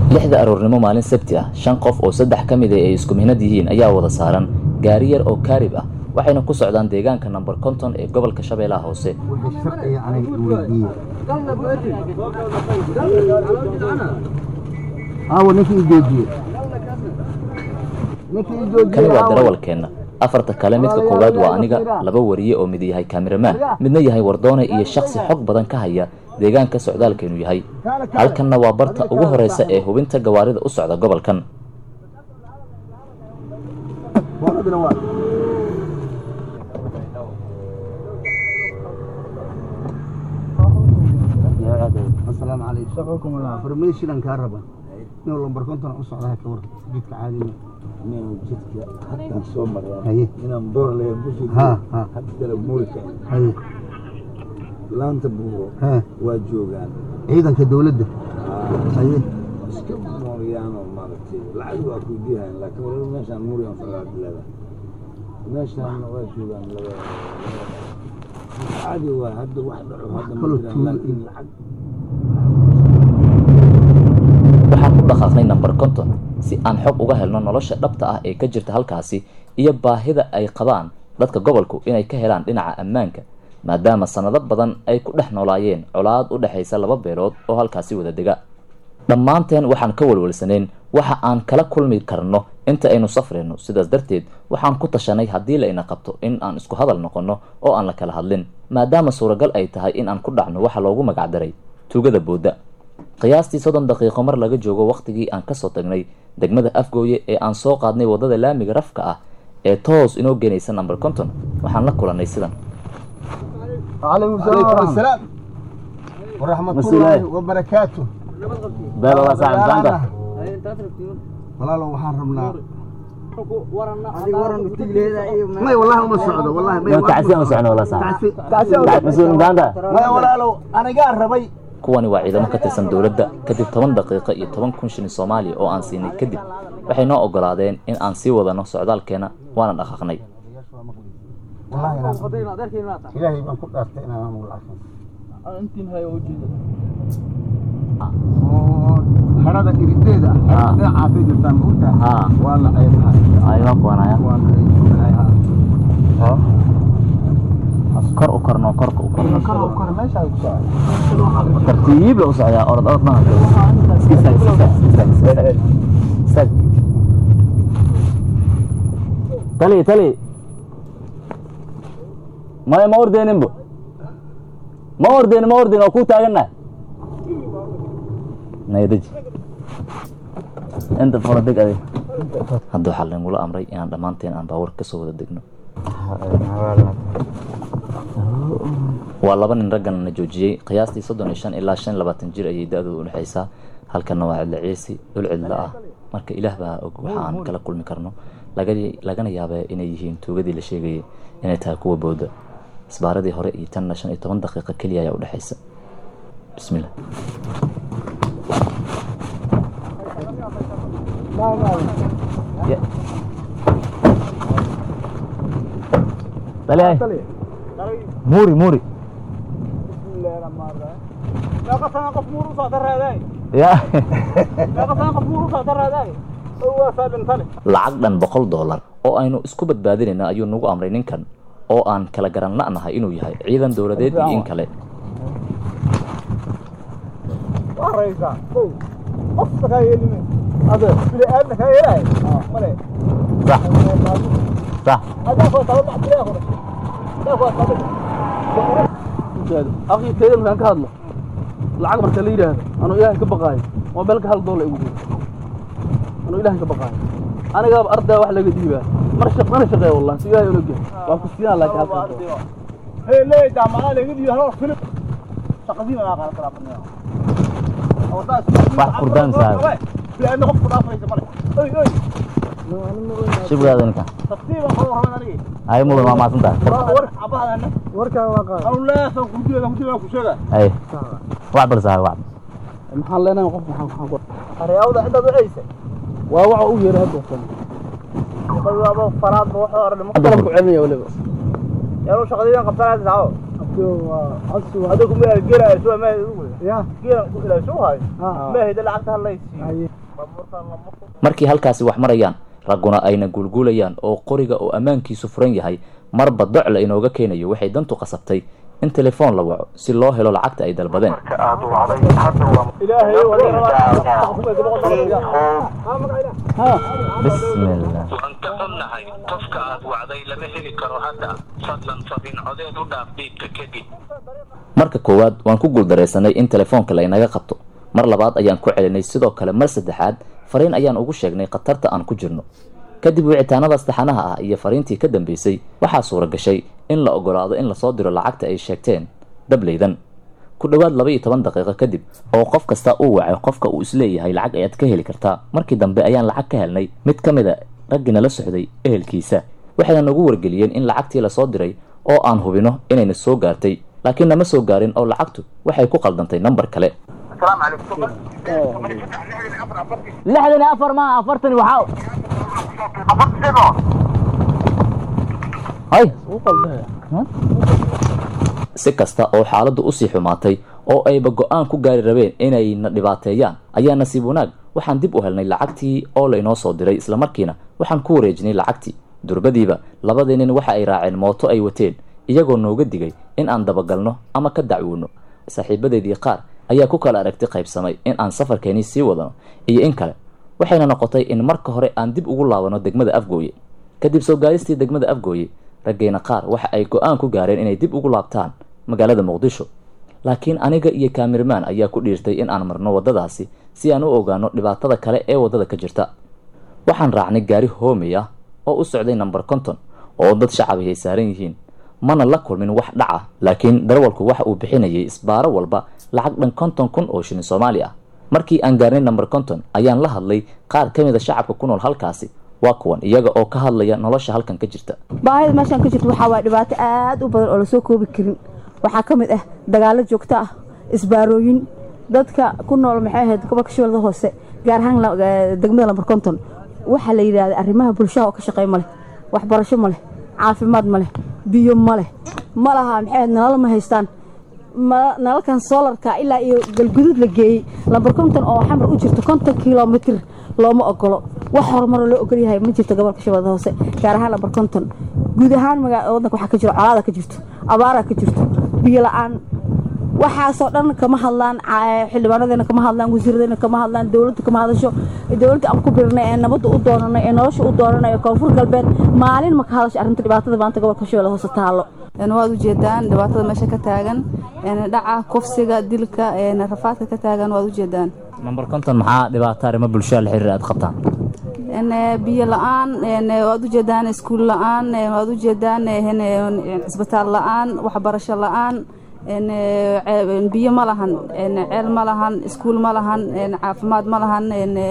lixda aroornimo maalin sabti ah shan qof oo saddex ka mid a ay isku mihnad yihiin ayaa wada saaran gaari yar oo kaarib ah waxayna ku socdaan deegaanka namber konton ee gobolka shabeellaha hoose wixii sharciga aniga i weydiiye aawo ninkii i joojiye ninkii i joojiye kani waa aawo. darawalkeenna afarta kale midka koowaad waa aniga laba wariye oo mid yahay kaamiramaan midna yahay wardoone iyo shaksi xog badan ka haya deegaanka socdaalkeenu yahay halkanna waa barta ugu horeysa ee hubinta gawaarida u socda gobolkan Boqodina waa. asalaamu calaykum shaqakum allah farmeeshidan kaa raban inuu lambar konton u socdaa ka war jidka caadiga inuu jidka hataa soo mareen haye inaan boor leen ku soo Ha, ha. hadala muurka haye laanta buuro hee waa joogaan ciidanka dowladda haye iska mooriyaanoo maaragtay lacag waa ku diyahayn laakiin waliba meeshaan muuriyan fagaad leeda meeshaan waa joogaan laba caadi waa hadda wax dhaco hadda ma kaloo jiraan tuulo laakiin lacag waxaan ku dhaqaaqnay namber konton si aan xog uga helno nolosha dhabta ah ee ka jirta halkaasi iyo baahida ay qabaan dadka gobolku inay ka helaan dhinaca ammaanka maadaama sannado badan ay ku dhex noolaayeen colaad u dhexaysa laba beelood oo halkaasi wada dega dhammaanteen waxaan ka walwalsanayn waxa aan kala kulmi karno inta aynu safrayno sidaas darteed waxaan ku tashanay haddii layna qabto in aan isku hadal noqonno oo aan la kala hadlin maadaama suuragal ay tahay in aan ku dhacno waxa loogu magacdaray tuugada boodda qiyaastii soddon daqiiqo mar laga joogo wakhtigii aan kasoo tagnay degmada afgooye ee aan soo qaadnay waddada laamiga rafka ah ee toos inoo geenaysa namber konton waxaan la kulannay sidan calaykum asalaam waraxmatullaahi wabarakaatu walaalo waxaan rabnaa may wallahi uma socdo wallahi may Tacsi- tacsi maya walaalow anigaa rabay kuwani waa ciidamo ka tirsan dowladda kadib toban daqiiqo iyo toban kun shilin soomaaliya oo aan siinay kadib waxay noo ogolaadeen in aan sii wadano socdaalkeena waana dhaqaaqnay wallahi inaan- ilaahay baan ku dhaartay inaan maamul oo harada irideeda Ah. dhinacaasay jirtaan maogtaa Ah. waa la ceebahay waa la ceebahay ha. kor u korno korka u korno kor u kor meesha ay ku socdaa tartiib la u socdaa orod orod ma iska istaag iska istaag iska istaag iska istaag istaag tali tali maya ma ordeeninbo ma ordeen ma ordeen oo ku taagannahay nayadaji inta fara deg adeeg hadda waxaa laynagula amray inaan dhammaanteen aan baabuur ka soo wada degno waa laba nin raggan na joojiyey qiyaastii soddon iyo shan ilaa shan iyo labaatan jir ayay da-dooda udhexaysaa halkanna waa cidla ciisi dhul cidla ah marka ilaah baa og waxa aan kala kulmi karno laga lagana yaabee inay yihiin tuugadii la sheegayay inay tahay kuwa booda isbaaradii hore iyo tanna shan iyo toban daqiiqo keliya ayaa udhexaysa bismillah Ya. Dale ay. Muri, muri. Ya. lacag dhan boqol dollar oo aynu isku badbaadinayna ayuu nagu amray ninkan oo aan kala garan la'nahay inuu yahay ciidan dowladeed iyo in kale صح صح akhi tayda markaan ka hadlo lacag marka la yidhaahdo anuu ilaahay ka baqaayo mobeelka hal doolar igu jiro anuu ilaahay ka baqaayo anigaaba ardaa wax laga dhiibaa mar shaq mana shaqeeya wallahi si ilaahay ola gel waan ku siinaa laakiin halkan doolar wax kurdaan saaxiib shibgaada ninkan ay mudan waa maasan tahay ay wax bal saaxiib wax maxaan leenahay qof maxaan maxaan ku waa waxa u yeeray hadda qalab ku celinaya waliba adigu ma gelayso ma geelan ku ilayso hay ma hada lacagta halaysi markii halkaasi wax marayaan ragguna ayna guulguulayaan oo qoriga oo ammaankiisu furan yahay marba docla inooga keenayo waxay dantu qasabtay in telefoon la waco si loo helo lacagta ay dalbadeen bismillah waan ka xunnahay qofka aad wacday lama heli karo hadda fadlan fadin codeed u dhaaf dhiibka kadib marka koowaad waan ku guuldaraysanay in telefoonka la inaga qabto mar labaad ayaan ku celinay sidoo kale mar saddexaad fariin ayaan ugu sheegnay khatarta aan ku jirno kadib wicitaanadaas taxanaha ah iyo fariintii ka dambeysay waxaa suura gashay in la ogolaado in lasoo diro lacagta ay sheegteen dableydan ku dhowaad laba iyo toban daqiiqo kadib oo qof kasta uu wacay qofka uu isleeyahay lacag ayaad ka heli kartaa markii dambe ayaan lacag ka helnay mid ka mid a raggina la socday ehelkiisa waxayna nagu wargeliyeen in lacagtii lasoo diray oo aan hubino inayna soo gaartay laakiin nama soo gaarin oo lacagtu waxay ku qaldantay nambar kale lixdan iyo afar ma afartan waxaa hay si kasta oo xaaladdu usii xumaatay oo ayba go-aan ku gaari rabeen inayna dhibaateeyaan ayaa nasiib wanaag waxaan dib u helnay lacagtii oo laynoo soo diray islamarkiina waxaan ku wareejinay lacagtii durbadiiba labadii nin waxa ay raaceen mooto ay wateen iyagoo nooga digay in aan dabagalno ama ka dacwoono saaxiibadeedii qaar ayaa ku kala aragti qaybsamay in aan safarkeenii sii wadano iyo in kale waxayna noqotay in marka hore aan dib ugu laabano degmada afgooye kadib soo gaaristii degmada afgooye raggeena qaar waxa ay go-aan ku gaareen inay dib ugu laabtaan magaalada muqdisho laakiin aniga iyo kaamirmaan ayaa ku dhiirtay in aan marno waddadaasi si aan u ogaano dhibaatada kale ee waddada ka jirta waxaan raacnay gaari hoomey ah oo u socday namber konton oo dad shacabi ay saaran yihiin mana la kulmin wax dhaca laakiin darwalku waxa uu bixinayay isbaaro walba lacag dhan konton kun oo shilin soomaali ah markii aan gaarnay namber konton ayaan la hadlay qaar ka mid a shacabka ku nool halkaasi waa kuwan iyaga oo ka hadlaya nolosha halkan ka jirta baahida meeshaan ka jirta waxaa waaya dhibaato aad u badan oo lasoo koobi karin waxaa ka mid ah dagaallo joogto ah isbaarooyin dadka ku nool maxay ahayd gobolka shabeellada hoose gaar ahaan degmada lambar konton waxaa la yidhahda arrimaha bulshaha oo ka shaqeey ma leh waxbarasho ma leh caafimaad ma leh biyo ma leh ma laha maxay ahayd nalal ma haystaan nalalkan soolarka ilaa iyo galguduud la geeyey lambar konton oo xamar u jirto konton kilomitr looma ogolo wax horumaroo loo ogol yahay ma jirto gobolka shabeellada hoose gaar ahaan lambar konton guud ahaan waddanka waxaa ka jiro colaada ka jirto abaara ka jirto biyo la-aan waxaasoo dhan kama hadlaan xildhibaanadeena kama hadlaan wasiiradeena kama hadlaan dowladda kama hadasho dowladda aan ku birnay ee nabadda u doonanay ee nolosha u doonanay ee koonfur galbeed maalin ma ka hadasho arrinta dhibaatada maanta gobolka shabeelle hoose taallo waad ujeedaan dhibaatada meesha ka taagan dhaca kufsiga dilka rafaadka ka taagan waad ujeedaan namber konton maxaa dhibaato arrimo bulshada la xiriir aad qabtaan biyo la-aan waad ujeedaan iskuul la-aan waad ujeedaan cisbitaal la-aan waxbarasho la-aan biyo ma lahan ceel ma lahan iskuul ma lahan caafimaad ma lahan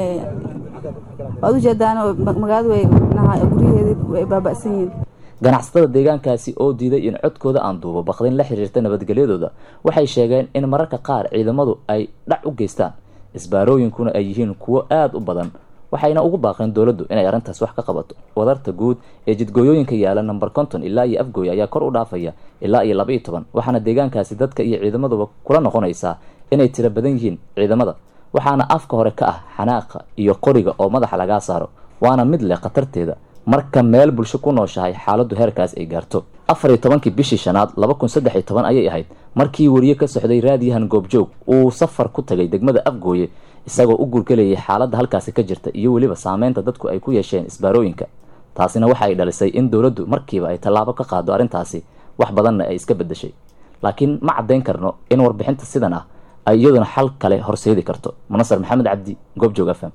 waad ujeedaan magaalada way guryaheedi way baaba'san yihiin ganacsatada deegaankaasi oo diiday in codkooda aan duubo baqdin la xiriirta nabadgelyadooda waxay sheegeen in mararka qaar ciidamadu ay dhac u geystaan isbaarooyinkuna ay yihiin kuwo aada u badan waxayna ugu baaqeen dowladdu inay arrintaas wax ka qabato wadarta guud ee jidgooyooyinka yaala namber konton ilaa iyo afgooy ayaa kor u dhaafaya ilaa iyo laba iyo toban waxaana deegaankaasi dadka iyo ciidamaduba kula noqonaysaa inay tiro badan yihiin ciidamada waxaana afka hore ka ah xanaaqa iyo qoriga oo madaxa lagaa saaro waana mid leh khatarteeda marka meel bulsho ku nooshahay xaaladdu heerkaas ay gaarto afar iyo tobankii bishii shanaad laba kun saddex iyo toban ayay ahayd markii wariye ka socday raadiyahan goobjoog uu safar ku tagay degmada afgooye isagoo u gurgelayay xaaladda halkaasi ka jirta iyo weliba saameynta dadku ay ku yeesheen isbaarooyinka taasina waxa ay dhalisay in dowladdu markiiba ay tallaabo ka qaado arrintaasi wax badanna ay iska beddeshay laakiin ma caddayn karno in warbixinta sidan ah ay iyaduna xal kale horseedi karto munasar maxamed cabdi goobjoog f m